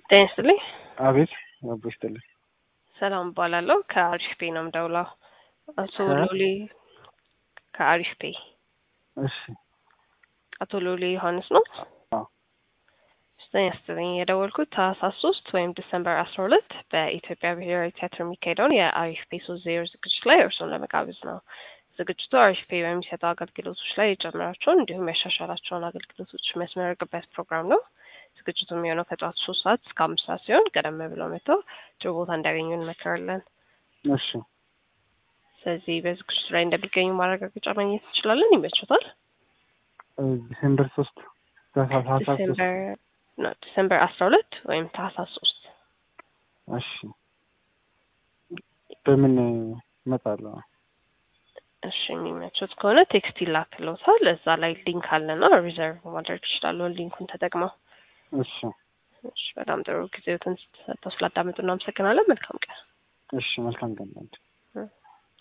ጤና ይስጥልኝ። አቤት አቦ ይስጥልኝ። ሰላም እባላለሁ ከአሪፍ ፔ ነው የምደውለው። አቶ ከ? ሎሌ ከአሪፍ ፔ እሺ አቶ ሎሌ ዮሐንስ ነው። አዎ። ጤና ይስጥልኝ። የደወልኩት ታህሳስ ሶስት ወይም ዲሰምበር አስራ ሁለት በኢትዮጵያ ብሔራዊ ቲያትር የሚካሄደውን የአሪፍ ፔ ሶስት ዜሮ ዝግጅት ላይ እርስዎን ለመጋበዝ ነው። ዝግጅቱ አሪፍ ፔ በሚሰጠው አገልግሎቶች ላይ የጨመራቸውን እንዲሁም ያሻሻላቸውን አገልግሎቶች የሚያስመረቅበት ፕሮግራም ነው። ዝግጅቱ የሚሆነው ከጠዋቱ ሶስት ሰዓት እስከ አምስት ሰዓት ሲሆን ቀደም ብለው መጥተው ጥሩ ቦታ እንዲያገኙ እንመክራለን። እሺ ስለዚህ በዝግጅቱ ላይ እንደሚገኙ ማረጋገጫ ማግኘት እንችላለን። ይመችዎታል? እ ዲሴምበር ሶስት ታህሳስ ሶስት ዲሴምበር ነው ዲሴምበር አስራ ሁለት ወይም ታህሳስ ሶስት እሺ በምን እመጣለሁ? እሺ የሚመቹት ከሆነ ቴክስት ይላክልዎታል። እዛ ላይ ሊንክ አለና ሪዘርቭ ማድረግ ይችላሉ ሊንኩን ተጠቅመው። እሺ እሺ በጣም ጥሩ ጊዜዎትን ሰጥተው ስላዳመጡ እናመሰግናለን። መልካም ቀን። እሺ መልካም ቀን